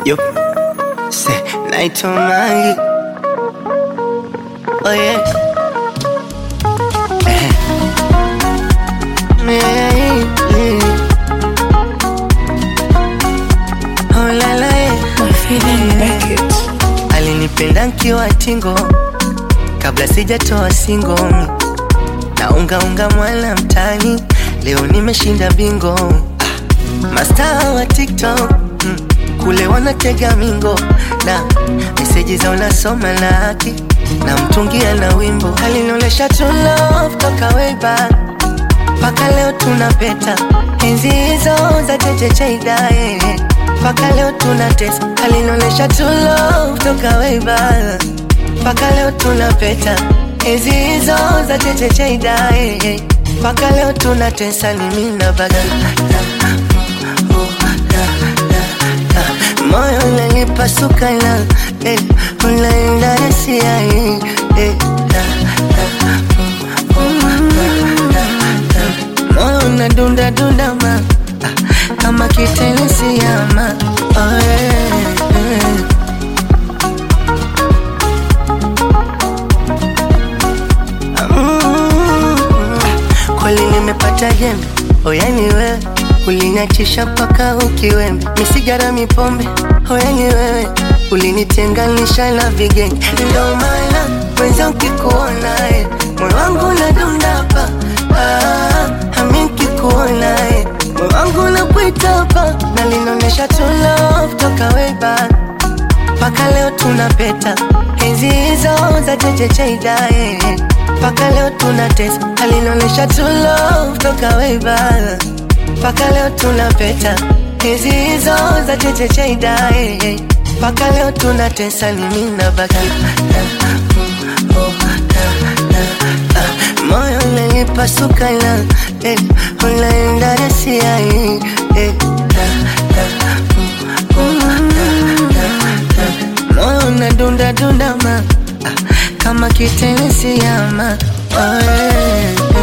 Yo, say naitwa Mangi. Oh yeah. Eh. Yeah, yeah. Oh la la yeah. Alinipenda nkiwa tingo kabla sijatoa singo na unga unga mwala mtani, leo nimeshinda bingo. Ah, Mastaa wa TikTok mm, kule wanatega mingo na meseji za unasoma na haki na mtungia na wimbo alinionyesha true love toka way back mpaka leo tunapeta enzi hizo za chechecheidae mpaka leo tunatesa alinionyesha true love toka way back mpaka leo tunapeta enzi hizo za chechecheidae mpaka leo tunatesa ni mimi na baga moyo unanipasuka na eh, unaenda rasia eh, eh, da, da, mm, mm, da, da. moyo unadunda dunda ma ah, kama kitenesi ama oh, eh, eh. Mm, kweli nimepata jembe oyani wewe uliniachisha mpaka ukiwembe misigara mipombe oyani wewe ulinitenganisha na vigenge ndo maana mwenza ukikuonae moyo wangu nadundapa ah, ami nkikuonae moyo wangu napwitapa na linaonyesha true love toka way back mpaka leo tunapeta enzi hizo za chechecheidae mpaka leo tunatesa alinaonyesha true love toka way back mpaka leo tunapeta enzi hizo za chechecheidae mpaka leo tunatesa ni mimi na baka moyo unanipasuka na eh, unaenda rasia eh, eh, da, da, mm, mm, da, da, moyo unadunda dunda ma ah, kama kitenesi ama oh, eh,